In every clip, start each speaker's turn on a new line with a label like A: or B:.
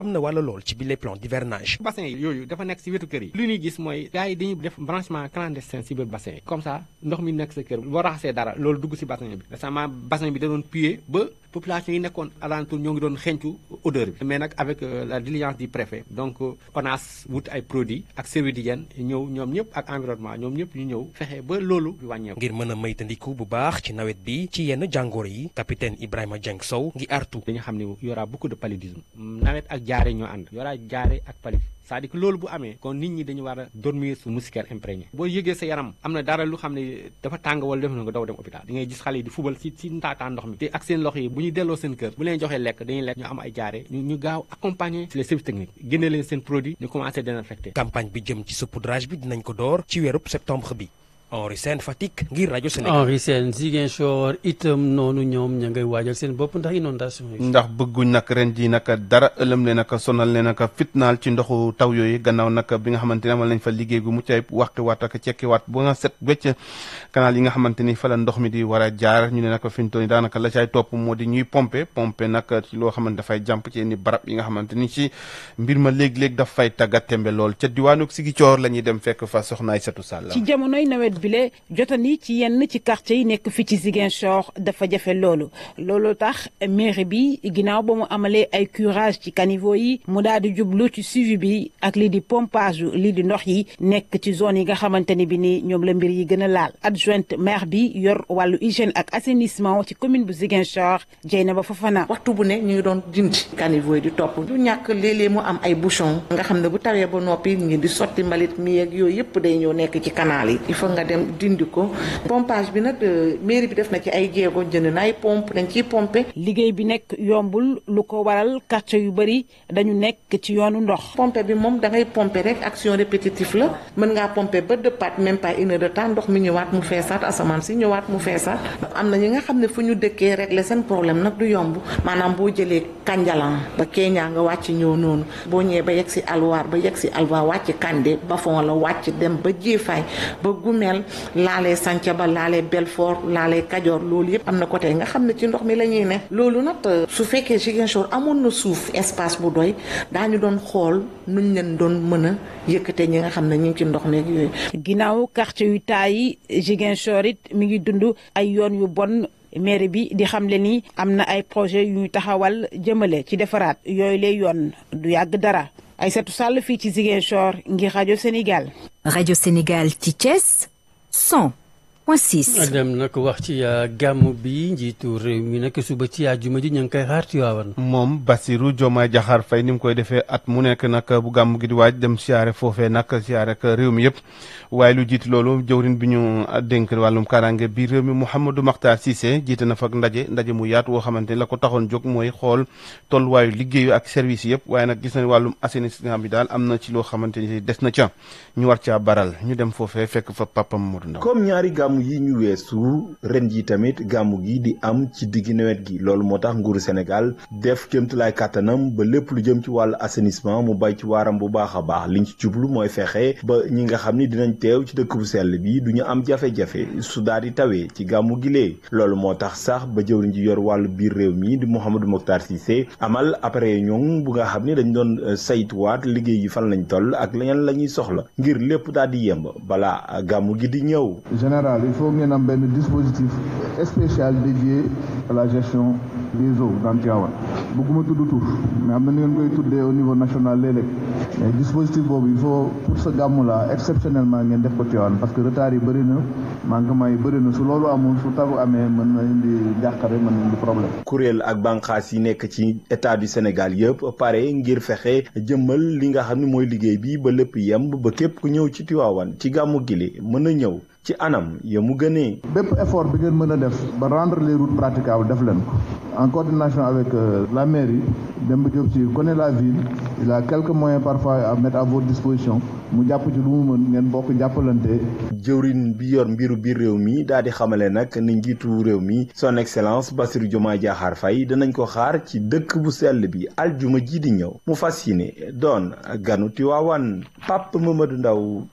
A: am na wàlla lool ci bile plan d'hivernage.
B: bassin yi yooyu dafa nekk si wetu kër yi lu ñuy gis mooy gars yi dañuy def branchement clandestin si biir bassin yi comme ça ndox mi nekk sa kër boo raxasee dara loolu dugg si bassin bi récemment bassin bi da doon puer ba population yi nekkoon alentour ñoo ngi doon xencu odeur bi mais nag avec la diligence du préfet donc ONAS wut ay produits ak service d'hygiène ñëw ñoom ñëpp ak environnement ñoom ñëpp ñu ñëw fexe ba loolu wàññeeku.
A: ngir mën a maytandiku bu baax ci nawet bi ci yenn jàngoro yi capitaine Ibrahima Dieng Sow ngi artu.
B: dañu xam ne y aura beaucoup de paludisme nawet ak jaare ñoo ànd y aura jaare ak paludisme c'est-à-dire que loolu bu amee kon nit ñi dañu war a dormir su moustiquaire imprégné boo yëgee sa yaram am na dara lu xam ne dafa tàng wala def na nga daw dem hôpital di ngay gis xale yi di fubal si si ntaataan ndox mi te ak seen loxo yi bu ñu delloo seen kër bu leen joxee lekk dañuy lekk ñu am ay jaare ñu ñu gaaw accompagner les services techniques génne leen seen produit ñu commencé désinfecter
A: campagne bi jëm ci saupoudrage bi dinañ ko door ci weerub septembre bi Henri Sène Fatick ngir rajo Sénégal.
C: Henri Sène Ziguinchor itam noonu ñoom ña ngay waajal seen bopp ndax inondation yi.
D: ndax bëgguñ nag ren ji nag dara ëlëm leen nag sonal leen nag fitnaal ci ndoxu taw yooyu gannaaw nag bi nga xamante ne amal nañ fa liggéey gu mucc ayib waxtuwaat ak cekkiwaat bu nga set wecc canal yi nga xamante ni fa la ndox mi di war a jaar ñu ne nag fi mu toll nii daanaka la caay topp moo di ñuy pomper pomper nag ci loo xamante dafay jàmp ci yenn barab yi nga xamante ni ci mbir ma léeg-léeg daf fay tàggat tembe lool ca diwaanu Ziguinchor la ñuy dem fekk fa soxnaay Setu Sall.
E: ci jamonoy nawet bile jotani ci yenn ci quartier yi nekk fii ci Ziguinchor dafa jafe loolu loolu tax mairie bi ginnaaw ba mu amalee ay curage ci caniveau yi mu daal di jublu ci suivi bi ak lii di pompage lii di ndox yi nekk ci zone yi nga xamante ni bi ni ñoom la mbir yi gën a laal adjointe maire bi yor wàllu hygiène ak assainissement ci commune bu Ziguinchor Dieynaba Fofana.
F: waxtu bu ne ñu ngi doon dindi caniveau yi di topp du ñàkk léeg-léeg mu am ay bouchon nga xam ne bu tawee ba noppi ñu di sotti mbalit mi ak yooyu yëpp day ñëw nekk ci canal yi il faut nga dem dindi ko pompage bi nag mairie bi def na ci ay jéego jënd na ay pompe dañ ciy pomper.
E: liggéey bi nekk yombul lu ko waral quartier yu bëri dañu nekk ci yoonu ndox.
F: pompe bi moom da ngay pomper rek action répétitive la mën ngaa pomper ba dëppaat même pas une heure de temps ndox mi ñëwaat mu feesaat asamaan si ñëwaat mu feesaat am na ñi nga xam ne fu ñu dëkkee régler seen problème nag du yomb maanaam boo jëlee Kanjalan ba Kenya nga wàcc ñëw noonu boo ñëwee ba yegg si Alwaar ba yegg si Alwa wàcc Kande Bafon la wàcc dem ba Jéefaay ba Gumel laalee Santhiaba laalee Belfort laalee Kajoor loolu yëpp am na côté nga xam ne ci ndox mi la ñuy ne loolu nag su fekkee Ziguinchor amoon na suuf espace bu doy daañu doon xool nuñ leen doon mën a yëkkate ñi nga xam ne ñu ngi ci ndox meeg yooyu.
E: ginnaaw quartier yu taay yi Ziguinchor it mi ngi dund ay yoon yu bon mairie bi di xamle ni am na ay projet yu ñu taxawal jëmale ci defaraat yooyu lay yoon du yàgg dara Aïssatou Sall fii ci Ziguinchor ngir rajo Sénégal.
G: rajo Sénégal ci Thiès 100 point 6.
C: dem nag wax ci gàmm bi njiitu réew mi nag suba ci àjjuma ji ñu ngi koy xaar Tiwaawan.
D: moom Bassirou Diomaye Diakhar Faye ni mu koy defee at mu nekk nag bu gàmm gi di waaj dem siyaare foofee nag siyaare ak réew mi yëpp waaye lu jiitu loolu jëwrin bi ñu dénk wàllum kaaraange bi réew mi Mouhamadou Makhtar Cissé jiite na fa ak ndaje ndaje mu yaatu woo xamante ni la ko taxoon jóg mooy xool tolluwaayu liggéeyu ak service yëpp waaye nag gis nañ wàllum assainissement bi daal am na ci loo xamante ni des na ca ñu war caa baral ñu dem foofee fekk fa papam Modou Ndaw
H: comme ñaari gàmmu yi ñu weesu ren ji tamit gàmmu gi di am ci diggi nawet gi loolu moo tax nguuru Sénégal def kéemtulaay kàttanam ba lépp lu jëm ci wàllu assainissement mu bay ci waaram bu baax a baax liñ ci jublu mooy fexe ba ñi nga xam ni dinañ teew ci dëkk bu sell bi du ñu am jafe-jafe su daal di tawee ci gàmmu gi lee loolu moo tax sax ba jëwriñ ji yor wàllu biir réew mi di Mouhamadou Mokhtar Cissé amal après ñoom bu nga xam ni dañ doon saytuwaat liggéey yi fan lañ toll ak leneen la ñuy soxla ngir lépp daal di yemb balaa gàmmu gi di ñëw.
I: général il faut ngeen am benn dispositif spécial dédié à la gestion des eaux dans Tivaouane bëgguma tudd tur mais am na ni ngeen koy tuddee au niveau national léeg-léeg mais dispositif boobu il faut pour ce gàmmu la exceptionnellement ngeen def ko Tivaouane parce que retard yi bëri na manquement yi bëri na su loolu amul su taw amee mën na indi njàqare mën na indi problème.
H: kuréel ak bànqaas yi nekk ci état du Sénégal yëpp pare ngir fexe jëmmal li nga xam ne mooy liggéey bi ba lépp yemb ba képp ku ñëw ci Tivaouane ci gàmmu gile mën a ñëw. ci anam ya mu gënee.
I: bépp effort bi ngeen mën a def ba rendre les routes praticables def leen ko en coordination avec la mairie Demba Diop ci connaît la ville il a quelques moyens parfois à mettre à votre disposition mu jàpp ci lu mu mën ngeen bokk jàppalante.
H: jëwrin bi yor mbiru biir réew mi daal di xamale nag ni njiitu réew mi son excellence Bassirou Diomaye Diakhar Faye danañ ko xaar ci dëkk bu sell bi aljuma ji di ñëw mu fas yéene doon ganu Tiwaawan Pape Mamadou Ndaw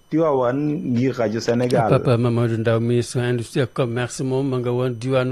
H: Tivaouane ngir rajo Sénégal.
C: Papa Mamadou Ndaw ministre industrie ak commerce moom ma nga woon diwaanu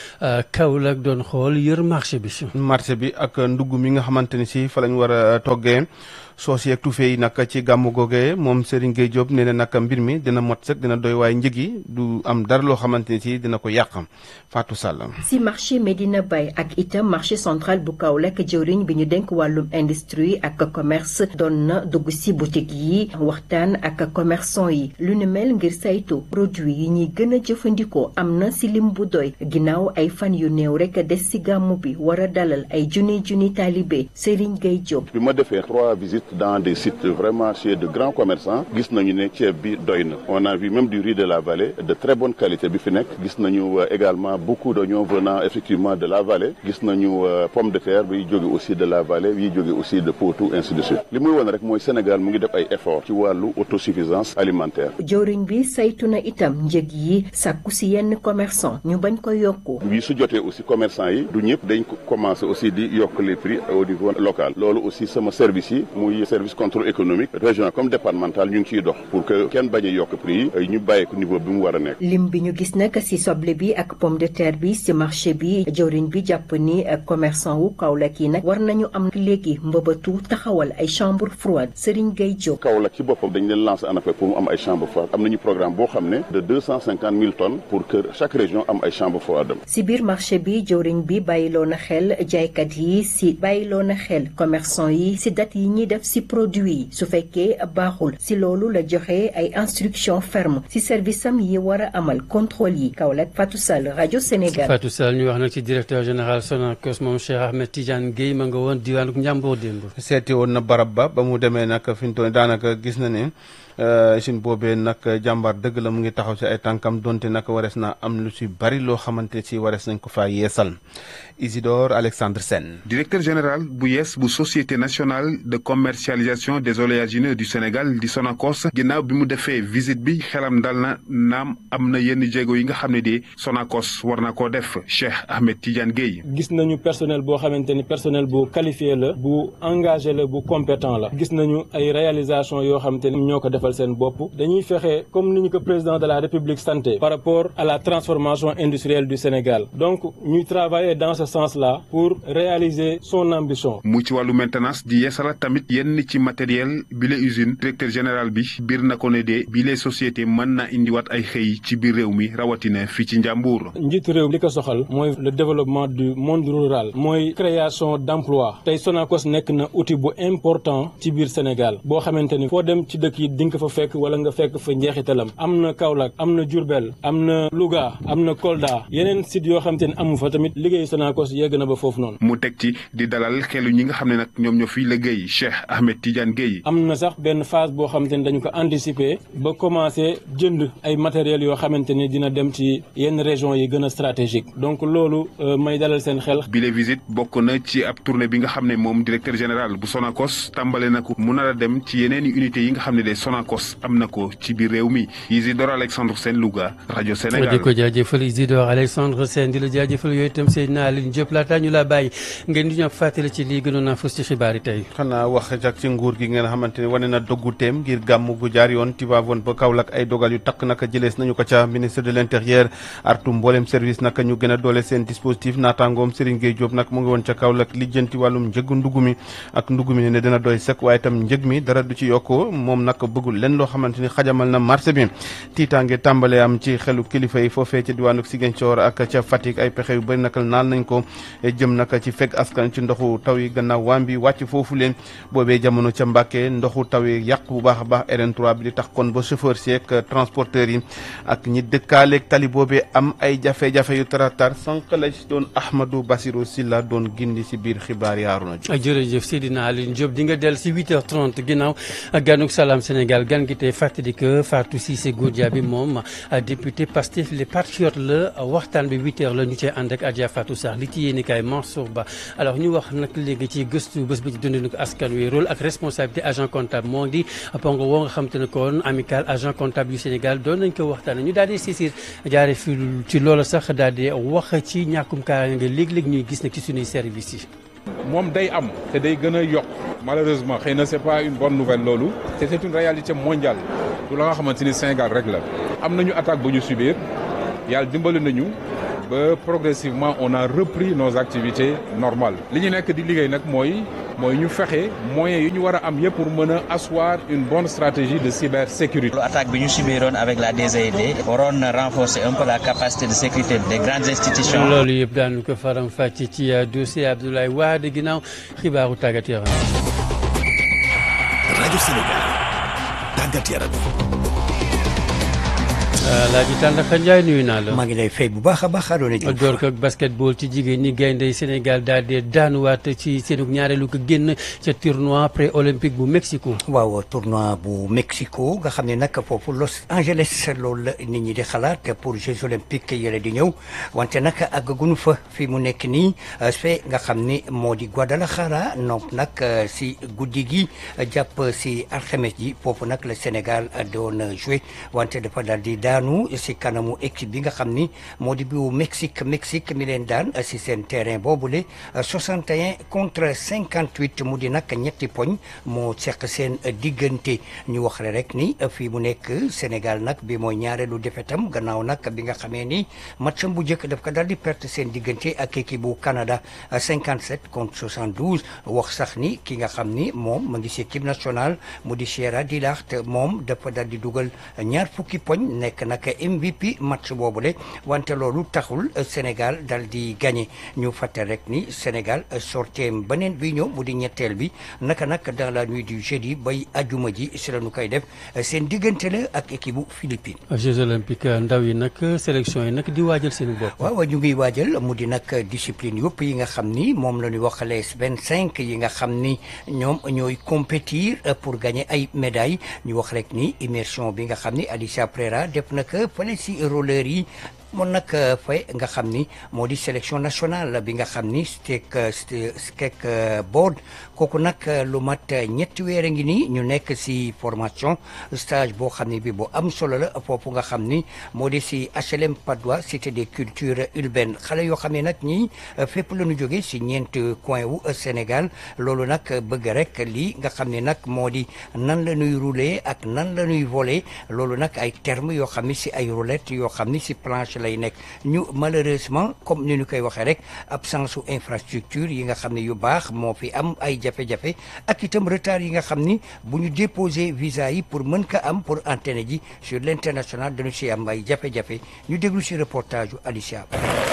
C: Kaolack doon xool yër marché bi.
D: marché bi ak ndugg mi nga xamante ni si fa lañ war a toggee soos yeeg tufe yi nag ci gàmmu googee moom Serigne Gueye Diop nee na nag mbir mi dina mot sëkk dina doy waaye njëg yi du am dara loo xamante ni si dina ko yàq Fatou Sall.
J: si marché Medina Baye ak itam marché central bu Kaolack jëwriñ bi ñu denk wàllum industrie ak commerce doon na dugg si boutique yi waxtaan ak commerçant yi lu ne mel ngir saytu produit yi ñuy gën a jëfandikoo am na si lim bu doy ginnaaw ay fan yu néew rek des si gàmmu bi war a dalal ay junni junni taalibe Serigne Gueye Diop.
K: bi ma defee trois visites dans des sites vraiment chez de grands commerçants gis nañu ne ceeb bi doy na on a vu même du riz de la vallée de très bonne qualité bi fi nekk gis nañu également beaucoup d'oignons venant effectivement de la vallée gis nañu pomme de terre bi jóge aussi de la vallée yi jóge aussi de Potou ainsi de suite li muy woon rek mooy Sénégal mu ngi def ay efforts ci wàllu autosuffisance alimentaire.
J: jëwriñ bi saytu na itam njëg yi sàkku si yenn commerçant ñu bañ ko yokku.
K: bi su jotee aussi commerçant yi du ñëpp dañ ko commencé aussi di yokk les prix au niveau local loolu aussi sama service yi muy service contrôle économique régional comme départemental ñu ngi ciy dox pour que kenn bañ a yokk prix yi ñu bàyyi ko niveau bi mu war a nekk.
J: lim bi ñu gis nag si soble bi ak pomme de terre bi si marché bi jëwriñ bi jàpp ni commerçant wu Kaolack yi nag war nañu am léegi mbëbëtu taxawal ay chambre froide Serigne Gueye Diop.
K: Kaolack ci boppam dañ leen lancé en appel pour mu am ay chambre froide am nañu programme boo xam ne de deux cent cinquante mille tonnes pour que chaque région am ay chambre froide.
J: si biir marché bi jëwriñ bi bàyyiloo na xel jaaykat yi si bàyyiloo na xel commerçant yi si date yi ñuy def si produit yi su fekkee baaxul si loolu la joxe ay instructions fermes si service am yi war a amal contrôle yi Kaolack Fatou Sall rajo Sénégal.
C: Fatou Sall ñu wax nag ci directeur général Sonacos moom Cheikh Ahmed Tidiane Guèye ma nga woon diwaanu Njàmbur démb.
D: seeti woon na barab ba ba mu demee nag fi mu toll daanaka gis na ne usine boobee nag jàmbaar dëgg la mu ngi taxaw ci ay tànkam donte nag warees na am lu ci bari loo xamante ci warees nañ ko faa yeesal Isidore Alexandre Sène.
L: directeur général bu yees bu société nationale de commercialisation des oléagineux du Sénégal di Sonacos ginnaaw bi mu defee visite bi xelam dal na naam am na yenn jéego yi nga xam ne de Sonacos war na koo def Cheikh Ahmed Tidiane Guèye.
M: gis nañu personnel boo xamante ni personnel bu qualifié la bu engagé la bu compétent la gis nañu ay réalisation yoo xamante ni ñoo ko defal seen bopp dañuy fexe comme ni ñu ko président de la République santé par rapport à la transformation industrielle du Sénégal donc ñuy travailler dans ce sens-là pour réaliser son ambition.
L: mu ci wàllu maintenance di yeesala tamit yenn ci matériel bi la usine directeur général bi biir na ko ne de bi les sociétés mën na indiwaat ay xëy ci biir réew mi rawatina fii ci Njàmbur.
M: njiitu réew li ko soxal mooy le développement du monde rural mooy création d'emploi tey Sonacos nekk na outil bu important ci biir Sénégal boo xamante ni foo dem ci dëkk yi di nga fa fekk wala nga fekk fa njeexitalam am na Kaolack am na Diourbel am na Louga am na Kolda yeneen sites yoo xamante ni amu fa tamit liggéeyu Sonacos yegg na ba foofu noonu.
L: mu teg ci di dalal xelu ñi nga xam ne nag ñoom ñoo fiy liggéey Cheikh Ahmed Tidiane Guèye.
M: am na sax benn phase boo xamante ni dañu ko anticiper ba commencer jënd ay matériels yoo xamante ni dina dem ci yenn régions yi gën a stratégique donc loolu may dalal seen xel.
L: bile visite bokk na ci ab tournée bi nga xam ne moom directeur général bu Sonacos tàmbale na ko mu nar a dem ci yeneen i unités yi nga xam ne de Sonacos am na ko ci biir réew mi Isidore Alexandre Sène Louga rajo Sénégal.
C: di ko jaajëfal Isidore Alexandre Sène di la jaajëfal yooyu itam Seydina Aline Diop laata ñu la bàyyi ngeen di ñu fàttali ci lii gënoon naa fës ci xibaar yi tey.
D: xanaa wax jak ci nguur gi ngeen xamante ne wane na doggu teem ngir gàmm gu jaar yoon Tivaouane ba Kaolack ay dogal yu takk naka jëlees nañu ko ca ministre de l'intérieur artu mboolem service naka ñu gën a doole seen dispositif naataangoom Serigne Gueye Diop nag mu ngi woon ca Kaolack lijjanti wàllum njëgu ndugg mi ak ndugg mi ne dina doy sëkk waaye itam njëg mi dara du ci yokku moom nag bëggul leen loo xamante ni xajamal na marché bi tiitaange tàmbale am ci xelu kilifa yi foofee ca diwaanu Ziguinchor ak ca Fatick ay pexe yu bëri naka naal nañ ko jëm naka ci fekk askan ci ndoxu taw yi gannaaw waam bi wàcc foofu leen boobee jamono ca Mbàkke ndoxu taw yi yàq bu baax a baax RN3 bi di tax kon ba chauffeur si ak transporteurs yi ak ñi dëkkaaleeg tali boobee am ay jafe-jafe yu taratar sànq la ci doon Ahmadou Bassirou Silla doon gindi si biir xibaar yaaruna jo
C: jërëjëf Seydina Aline Diop di nga del si 8h30 ginnaaw ganuk Salam Sénégal gan gi tey fàttali que Fatou Cissé Goudia bi moom député Pastef les patriotes la waxtaan bi 8h la ñu cee ànd ak Adja Fatou Sarr li ci yéeni kaay Mansour Ba alors ñu wax nag léegi ci gëstu bés bi ci dundinu ko askan wi rôle ak responsabilité agent comptable moo di pongo woo nga xam te ne kon amical agent comptable yu Sénégal doon nañ ko waxtaane ñu daal di saisir jaare fi ci loola sax daal di wax ci ñàkkum kaaraange léeg-léeg ñuy gis nag ci suñuy services yi
N: moom day am te day gën a yokk malheureusement xëy na c'est pas une bonne nouvelle loolu te c'est une réalité mondiale du la nga xamante ni Sénégal rek la am nañu attaque bu ñu subir yàlla dimbali nañu ba progressivement on a repris nos activités normales li ñu nekk di liggéey nag mooy mooy ñu fexe moyens yi ñu war a am yëpp pour mën a asseoir une bonne stratégie de cybersécurité.
O: attaque bi ñu subiroon avec la DZD waroon na renforcer un peu la capacité de sécurité des grandes institutions.
C: loolu yëpp daanu ko faram fàcce ci dossier Abdoulaye Wade ginnaaw xibaaru tàggat yaram.
P: rajo Sénégal tàggat yaram.
C: Laaji Tandakha Ndiaye nuyu naa la.
Q: maa ngi lay fay bu baax a baax Arouna Diouf.
C: door ko ak basketball ci jigéen ñi gaynde Sénégal daal di daanuwaat ci seenu ñaareelu ko génn ca tournoi pré olympique bu Mexico.
Q: waaw tournoi bu Mexico nga xam ne nag foofu Los Angeles loolu la nit ñi di xalaat pour Jeux olympiques yële di ñëw wante nag àggaguñu fa fi mu nekk nii fee nga xam ni moo di Guadalajara donc nag si guddi gi jàpp si alxames ji foofu nag la Sénégal doon joué wante dafa daal di daanu si kanamu équipe bi nga xam ni moo di bu Mexique Mexique mi leen daan si seen terrain boobule 61 contre 58 mu di nag ñetti poñ moo seq seen diggante ñu wax rek ni fii mu nekk Sénégal nag bi mooy ñaareelu defetam gannaaw nag bi nga xamee ni matcham bu njëkk daf ko daal di perte seen diggante ak équipe bu Canada 57 contre 72 wax sax ni ki nga xam ni moom mu ngi si équipe nationale mu di Cheira Dilart moom dafa daal di dugal ñaar fukki poñ nekk nag MVP match boobule wante loolu taxul Sénégal dal di gagné ñu fàtte rek ni Sénégal sorteem beneen bi ñëw mu di ñetteel bi naka nag dans la nuit du jeudi bay ajuma ji si la ñu koy def seen diggante la ak équipe bu Philippines.
C: Jeux olympiques ndaw yi nag sélection yi nag di waajal seen bopp.
Q: waaw ñu ngi waajal mu di nag discipline yëpp yi nga xam ni moom la ñu wax les vingt cinq yi nga xam ni ñoom ñooy compétir pour gagner ay médailles ñu wax rek ni immersion bi nga xam ni Alicia Prera def na ko fële si roller yi. moom nag fay nga xam ni moo di sélection nationale bi nga xam ni stek skek board kooku nag lu mat ñetti weer a ngi nii ñu nekk si formation stage boo xam ni bi boo am solo la foofu nga xam ni moo di si HLM Patte d'Oie cité des cultures urbaines xale yoo xam ne nag ñii fépp la ñu jóge si ñeent coin wu Sénégal loolu nag bëgg rek lii nga xam ne nag moo di nan la ñuy rouler ak nan la ñuy voler loolu nag ay termes yoo xam ni si ay roulettes yoo xam ni si planche lay nekk ñu malheureusement comme ni ñu koy waxee rek absence su infrastructure yi nga xam ne yu baax moo fi am ay jafe-jafe ak itam retard yi nga xam ni bu ñu déposé visa yi pour mën ko am pour antenne ji sur l'international dañu si am ay jafe-jafe ñu déglu si reportage yu Alicia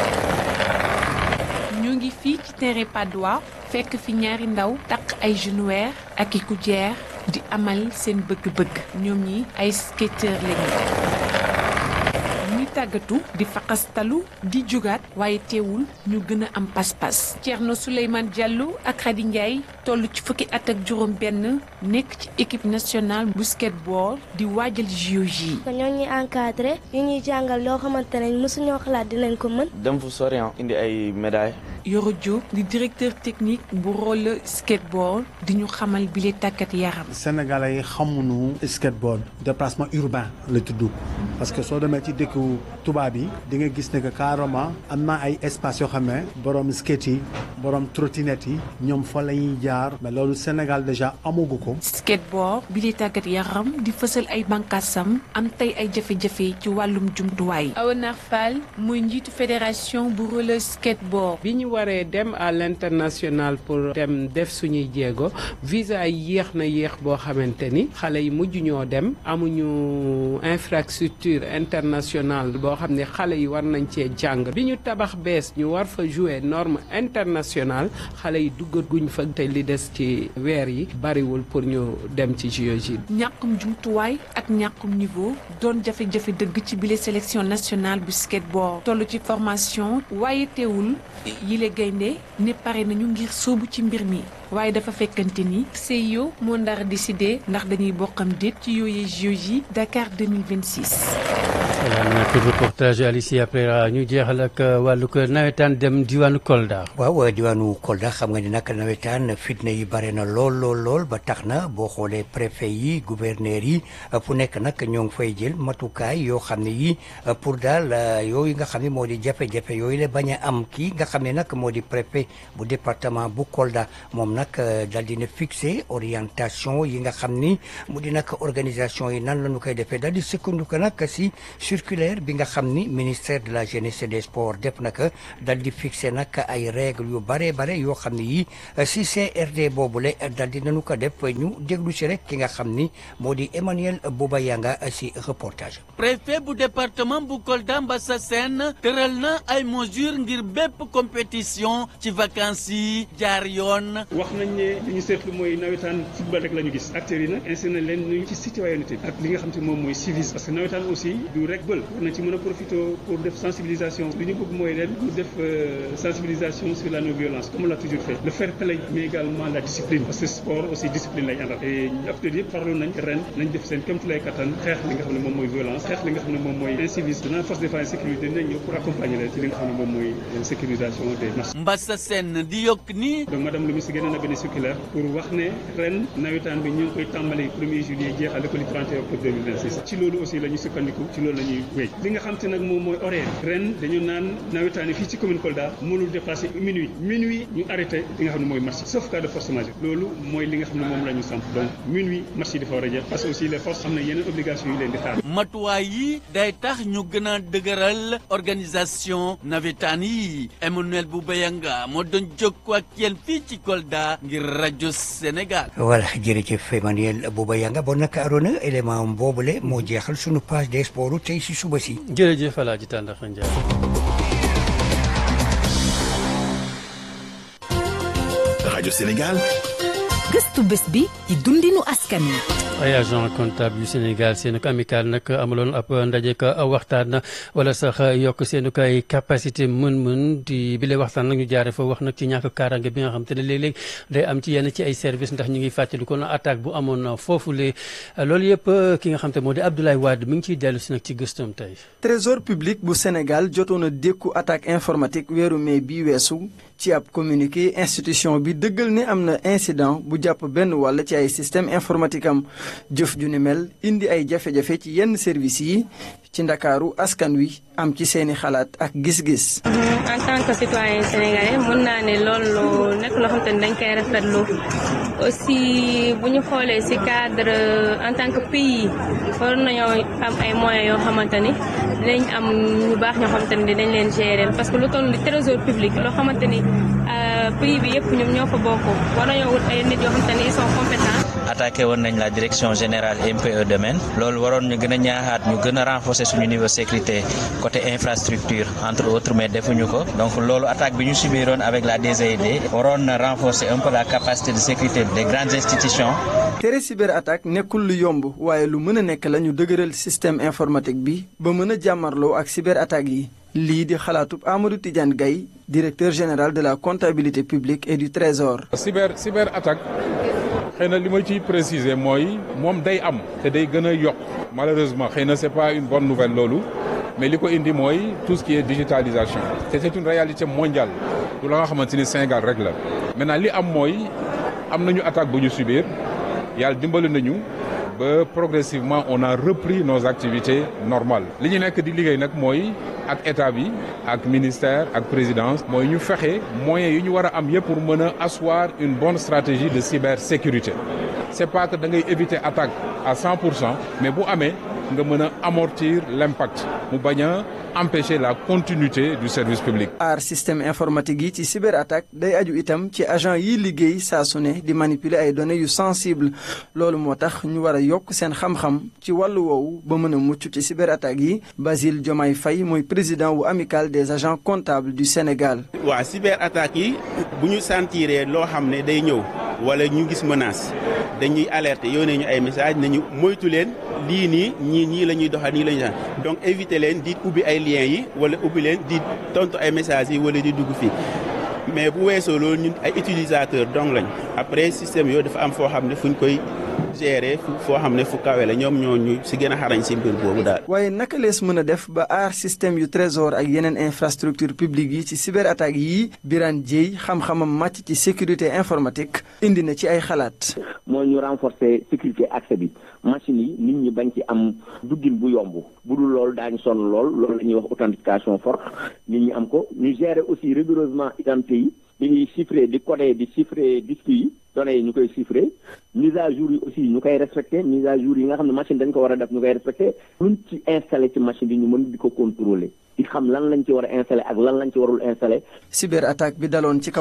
R: ñu ngi fii ci terrain Patte d'Oie fekk fi ñaari ndaw takk ay genouillère ak i coudière di amal seen bëgg-bëgg ñoom ñi ay skateur lañu tàggatu di faqastalu di jugaat waaye teewul ñu gën a am pas-pas Thierno Souleymane Diallo ak Khady Ndiaye toll ci fukki at ak juróom benn nekk ci équipe nationale bu skateboard di waajal JOJ.
S: ñoo ñuy encadré ñu ñuy jàngal loo xamante ne mosuñoo xalaat dinañ ko mën.
T: dem fu sori indi ay médailles.
R: Yoro Diop di directeur technique bu roller skateboard di ñu xamal bile tàggat yaram.
U: Sénégalais yi xamuñu skateboard déplacement urbain la tudd parce que soo demee ci dëkku tubaab yi di nga gis ne que carrément am na ay espace yoo xam ne borom skate yi borom trottinette yi ñoom fa la ñuy jaar mais loolu Sénégal déjà amagu ko.
R: skateboard bile tàggat yaram di fësal ay bànqaasam am tey ay jafe-jafe ci wàllum jumtuwaay. Awanar Fall mooy njiitu fédération bu roller skateboard.
V: bi ñu waree dem à l'international pour dem def suñuy jéego visa yi yéex na yéex boo xamante ni xale yi mujj ñoo dem amuñu infrastructure internationale boo xam ne xale yi war nañ cee jàng bi ñu tabax bees ñu war fa jouer norme internationale xale yi duggaguñ fa te li des ci weer yi bariwul pour ñu dem ci JOJ.
R: ñàkkum jumtuwaay ak ñàkkum niveau doon jafe-jafe dëgg ci bile sélection nationale bu skateboard toll ci formation waaye teewul yile gaynde ne pare nañu ngir sóobu ci mbir mi waaye dafa fekkante ni CIO moo ndar décidé ndax dañuy bokkam déet ci yooyee JOJ Dakar 2026.
C: voilà nag reportage Alicia après ñu jeexal ak wàllu nawetaan dem diwaanu Kolda.
Q: waaw diwaanu Kolda xam nga ni nag nawetaan fitna yi bare na lool lool lool ba tax na boo xoolee préfet yi gouverneur yi fu nekk nag ñoo ngi fay jël matukaay yoo xam ne yi pour daal yooyu nga xam ne moo di jafe-jafe yooyu la bañ a am kii nga xam ne nag moo di préfet bu département bu Kolda moom nag daal dina fixé orientation yi nga xam ni mu di nag organisation yi nan la ñu koy defee daal di sukkandiku nag si circulaire bi nga xam ni ministère de la jeunesse et des sports def naka dal di fixé nag ay règles yu bare bare yoo xam ne yi si CRD boobule dal di nañu ko def ñu déglu si rek ki nga xam ni moo di Emmanuel Bouba Yanga si reportage.
A: préfet bu département bu Kolda Mbassa Sène tëral na ay mesures ngir bépp compétition ci vacances yi jaar yoon.
B: wax nañ ne li ñu seetlu mooy nawetaan football rek la ñu gis acteurs yi nag insisté nañ leen ñu ci citoyenneté ak li nga xam te moom mooy civisme parce que nawetaan aussi du rek bël war na ci mën a profité pour def sensibilisation li ñu bëgg mooy ren pour def sensibilisation sur la non violence comme on l'a toujours fait le fair play mais également la discipline parce que sport aussi discipline lay àndal et acteurs yëpp farlu nañ ren nañ def seen kéemtulaay kattan xeex li nga xam ne moom mooy violence xeex li nga xam ne moom mooy incivisme dana force de défense et sécurité dinañ ñëw pour accompagner leen ci li nga xam ne moom mooy sécurisation des marchés
A: Mbassa Sène di yokk ni
B: donc madame le ministre génne na benn circulaire pour wax ne ren nawetaan bi ñu ngi koy tàmbali premier juillet jeexale ko li 31 octobre 2026 ci loolu aussi la ñuy sukkandiku ci loolu la ñuy wéy li nga xam te nag moom mooy horaire ren dañu naan nawetaan yi fii ci commune Kolda mënul dépasser minuit minuit ñu arrêté li nga xam ne mooy marché sauf cas de force majeure loolu mooy li nga xam ne moom la ñu samp donc minuit marché yi dafa war a jeex parce que aussi les forces am na yeneen obligation yu leen di xaar
A: matuwaay yi day tax ñu gën a dëgëral organisation nawetaan yi Emmanuel Boubayanga moo doon jokkoo ak yéen fii ci Kolda ngir rajo Sénégal.
Q: voilà jërëjëf Emmanuel Boubayanga bon nag Arona élément boobule moo jeexal sunu page des sports tey si suba si.
C: jërëjëf El Hadj Tandakha Ndiaye.
P: rajo Sénégal.
G: gëstu bés bi ci dundinu askan wi.
C: ay agent comptable yu Sénégal seen ko amical nag amaloon ab ndaje ka waxtaan wala sax yokk seen ko ay capacité mën-mën di bile waxtaan nag ñu jaare fa wax nag ci ñàkk kaaraange bi nga xam te ne léeg-léeg day am ci yenn ci ay service ndax ñu ngi fàttali ko na attaque bu amoon foofule loolu yëpp ki nga xam te moo di Abdoulaye Wade mi ngi ciy dellu si nag ci gëstam tey.
W: trésor public bu Sénégal jotoon a dékku attaque informatique weeru mai bi weesu ci ab communiqué institution bi dëggal ne am na incident bu jàpp benn wàll ci ay système informatique am jëf ju ni mel indi ay jafe-jafe ci yenn service yi ci ndakaaru askan wi am ci seeni xalaat ak gis-gis.
X: en tant que citoyen sénégalais mën naa ne loolu nekk loo xam te ne dañ koy rafetlu aussi bu ñu xoolee ci cadre en tant que pays war nañoo am ay moyens yoo xamante ni dinañ am ñu baax ñoo xamante ni dinañ leen gérer parce que lu toll ni trésor public loo xamante ni pays bi yëpp ñoom ñoo fa bokk war nañoo wut ay nit yoo xamante ni ils sont compétents.
O: attaqué woon nañ la direction générale MPE domaine loolu waroon ñu gën a ñaaxaat ñu gën a renforcer suñu niveau sécurité côté infrastructure entre autres mais defuñu ko donc loolu attaque bi ñu subiroon avec la DGID waroon na renforcer un peu la capacité de sécurité des grandes institutions.
W: tere cyberattaque nekkul lu yomb waaye lu mën a nekk la ñu dëgëral système informatique bi ba mën a jàmmarloo ak cyberattaque yi. lii di xalaatub Amadou Tidiane Gaye directeur général de la comptabilité publique et du trésor.
N: cyber cyber attaque xëy na li ma ciy préciser mooy moom day am te day gën a yokk malheureusement xëy na c'est pas une bonne nouvelle loolu mais li ko indi mooy tout ce qui est digitalisation te c'est une réalité mondiale du la nga xamante ni Sénégal rek la maintenant li am mooy am nañu attaque bu ñu subir yàlla dimbali nañu. ba progressivement on a repris nos activités normales li ñu nekk di liggéey nag mooy ak état bi ak ministère ak présidence mooy ñu fexe moyens yi ñu war a am yëpp pour mën a asseoir une bonne stratégie de cybersécurité c'est pas que da ngay éviter attaque à 100 pour cent mais bu amee nga mën a amortir l'impact mu bañ a empêcher la continuité du service public.
W: aar système informatique yi ci cyberattaque day aju itam ci agent yi liggéey saa su ne di manipuler ay données yu sensible loolu moo tax ñu war a yokk seen xam-xam ci wàllu woowu ba mën a mucc ci cyberattaque yi Basile Diomaye Faye mooy président wu amicale des agents comptables du Sénégal.
Y: waa cyberattaque yi bu ñu sentiree loo xam ne day ñëw wala ñu gis menace dañuy alerter yónnee ñu ay message nañu moytu leen lii nii ñii ñii la ñuy doxal nii la ñuy doxal donc éviter leen di ubbi ay liens yi wala ubbi leen di tontu ay messages yi wala di dugg fii mais bu weesoo loolu ñun ay utilisateurs donc lañ après système yooyu dafa am foo xam ne fu ñu koy gérer fu foo xam ne fu kawe la ñoom ñoo ñu si gën a xarañ si mbir boobu daal.
W: waaye naka lees mën a def ba aar système yu trésor ak yeneen infrastructure publique yi ci cyberattaque yi Birane Dieye xam-xamam màcc ci sécurité informatique indi na ci ay xalaat.
E: mooy ñu renforcer sécurité accès bi machine yi nit ñi bañ ci am duggin bu yomb bu dul loolu daañu sonn lool loolu la ñuy wax authentification forte nit ñi am ko ñu gérer aussi rigoureusement identité yi ñu ngi chiffrer di coder di chiffrer disques yi données yi ñu koy chiffrer mise à jour yi aussi ñu koy respecter mise à jour yi nga xam ne machine dañ ko war a def ñu koy respecter luñ ci installé ci machine yi ñu mën di ko contrôler di xam lan lañ ci war a installé ak lan lañ ci warul installé.
W: cyberattaque bi daloon ci kaw.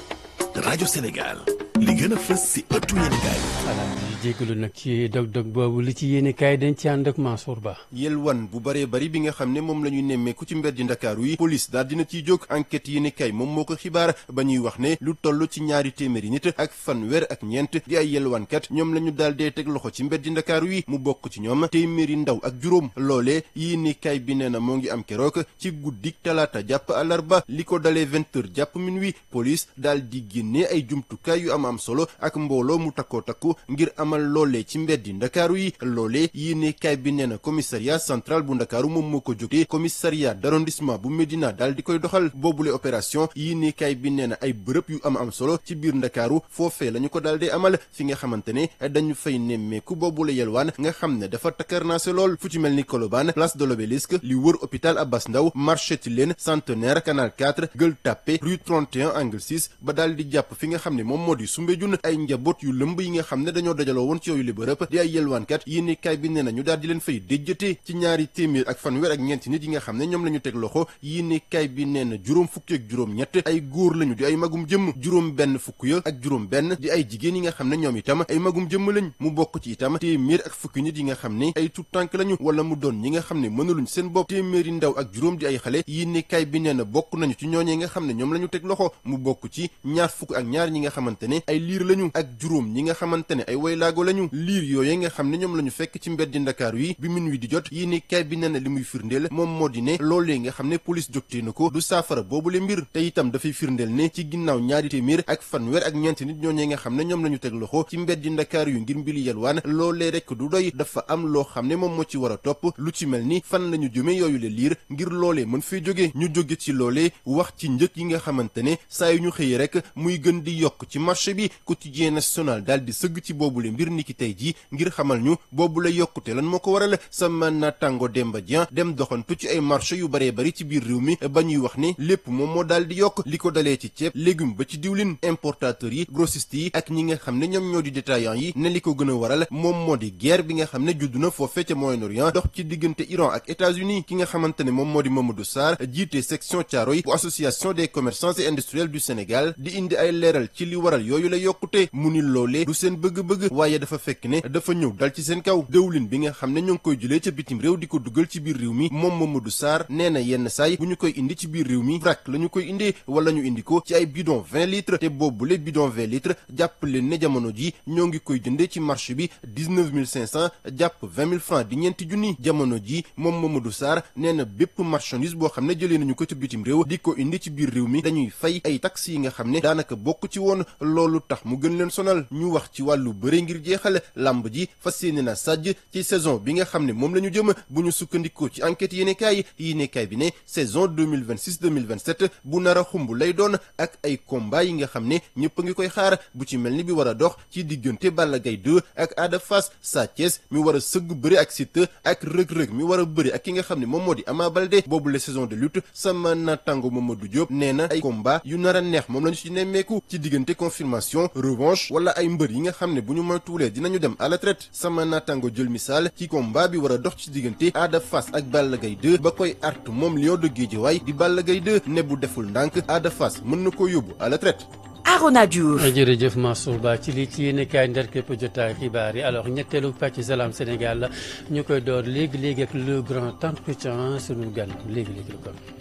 P: rajo Sénégal li gën a fës si ëttu yéenekaay
C: voilà ñu jégalu nag ci dog-dog boobu li ci yéenekaay dañ ci ànd ak Mansour Ba.
F: yelwan bu baree bari bi nga xam ne moom la ñu nemmeeku ci mbeddi ndakaaru yi police daal dina ciy jóg enquête yéenekaay moom moo ko xibaar ba ñuy wax ne lu toll ci ñaari téeméeri nit ak fanweer ak ñeent di ay yelwankat ñoom la ñu daal dee teg loxo ci mbeddi ndakaaru yi mu bokk ci ñoom téeméeri ndaw ak juróom loolee yéenekaay bi nee na moo ngi am keroog ci guddik talaata jàpp àllarba li ko dalee vingt heures jàpp minuit police daal di génnee ay jumtukaay yu am am solo ak mbooloo mu takkoo takku ngir amal loolee ci mbeddi ndakaaru yi loolee yéenekaay bi nee na commissariat central bu ndakaaru moom moo ko jógee commissariat d'arrondissement bu Médina daal di koy doxal boobule opération yéenekaay bi nee na ay bërëb yu am am solo ci biir ndakaaru foofee la ñu ko daal di amal fi nga xamante ne dañu fay nemmeeku boobule yelwaan nga xam ne dafa takkarnaase lool fu ci mel ni Colobane place de l'Obélisque li wër hôpital Abass Ndao marché Tilène centenaire canal 4 Gueule Tapée rue 31 angle 6 ba daal di jàpp fi nga xam ne moom moo di Soumbédioune ay njaboot yu lëmb yi nga xam ne dañoo dajaloo woon ci yooyu li bërëb di ay yelwaankat yéenekaay bi nee na ñu daal di leen fay déjjate ci ñaari téeméer ak fanweer ak ñeenti nit yi nga xam ne ñoom la ñu teg loxo yéenekaay bi nee na juróom fukki ak juróom ñett ay góor lañu di ay magum jëmm juróom benn fukk ya ak juróom benn di ay jigéen yi nga xam ne ñoom itam ay magum jëmm lañ mu bokk ci itam téeméer ak fukki nit yi nga xam ne ay tout tànk lañu wala mu doon ñi nga xam ne mënaluñ seen bopp téeméeri ndaw ak juróom di ay xale yéenekaay bi nee na bokk nañu ci ñooñee nga xam ne ñoom la ñu teg loxo mu bokk ci ñaar fukk ak ñaar ñi nga xamante ne ay liir lañu ak juróom ñi nga xamante ne ay waylaago lañu liir yooye nga xam ne ñoom la ñu fekk ci mbeddi ndakaaru yi bi min wi di jot yéenekaay bi nee na li muy firndeel moom moo di ne loolee nga xam ne police jógtee na ko du saafara boobule mbir te itam dafay firndeel ne ci ginnaaw ñaari téeméer ak fanweer ak ñeenti nit ñooñee nga xam ne ñoom la ñu teg loxo ci mbeddi ndakaaru yu ngir mbili yelwaan loolee rek du doy dafa am loo xam ne moom moo ci war a topp lu ci mel ni fan la ñu jëme yooyu le liir ngir loolee mën fee jóge ñu jóge ci loolee wax ci njëg yi nga xamante ne saa yu ñu xëyee rek muy gën di yokk ci marché bi quotidien national daal di sëgg ci boobule mbir niki tey ji ngir xamal ñu boobule yokkute lan moo ko waral sama naataango Demba Dieng dem doxantu ci ay marché yu baree bari ci biir réew mi ba ñuy wax ne lépp moom moo daal di yokk li ko dalee ci ceeb légume ba ci diwlin importateurs yi grossistes yi ak ñi nga xam ne ñoom ñoo di détaillants yi ne li ko gën a waral moom moo di guerre bi nga xam ne judd na foofee ca Moyen-Orient dox ci diggante Iran ak États-Unis ki nga xamante ne moom moo di Mamadou Sarr jiite section Thiaroye bu association des commerçants et industriels du Sénégal di indi ay leeral ci li waral yooyu la yokkute mu ni loolee du seen bëgg-bëgg waaye dafa fekk ne dafa ñëw dal ci seen kaw dëwlin bi nga xam ne ñoo ngi koy jëlee ca bitim réew di ko dugal ci biir réew mi moom Mamadou Sarr nee na yenn saay bu ñu koy indi ci biir réew mi vrac la ñu koy indee wala ñu indi ko ci ay bidon 20 litres te boobule bidon 20 litres jàpp leen ne jamono ji ñoo ngi koy jëndee ci marché bi 19500 jàpp 20 000 francs di ñeenti junni jamono ji moom Mamadou Sarr nee na bépp marchandise boo xam ne jëlee nañu ko ca bitim réew di ko indi ci biir réew mi dañuy fay ay taxes yi nga xam ne daanaka bokk ci woon loolu tax mu gën leen sonal ñu wax ci wàllu bëre ngir jeexal làmb ji fas yéene na sàjj ci saison bi nga xam ne moom la ñu jëm bu ñu sukkandikoo ci enquête yéenekaay yéenekaay bi ne saison 2026 2027 bu nar a xumb lay doon ak ay combat yi nga xam ne ñëpp a ngi koy xaar bu ci mel ni bi war a dox ci diggante Balla Gaye 2 ak Ada Fass Sa Thiès mi war a sëgg bëri ak Siteu ak rëg-rëg mi war a bëri ak ki nga xam ne moom moo di Ama Baldé boobu la saison de lutte sama natango Mamadou Diop nee na ay combat yu nar a neex moom la ñu ci nemmeeku ci diggante confirmation revanche wala ay mbër yi nga xam ne bu ñu moytuwulee dinañu dem à la traite sama natango jël misaal ci combat bi war a dox ci diggante Ada Fass ak Balla Gaye 2 ba koy artu moom Lion de Guédiawaye di Balla Gaye 2 ne bu deful ndànk Ada Fass mën na ko yóbbu à la traite
G: Arona Diouf.
C: jërëjëf Mansour Ba ci li ci yéen kaay ndar képp jotaay xibaar yi alors ñetteelu pàcc Salam Sénégal ñu koy door léegi léegi ak le grand entretien sunu gan léegi léegi la kon.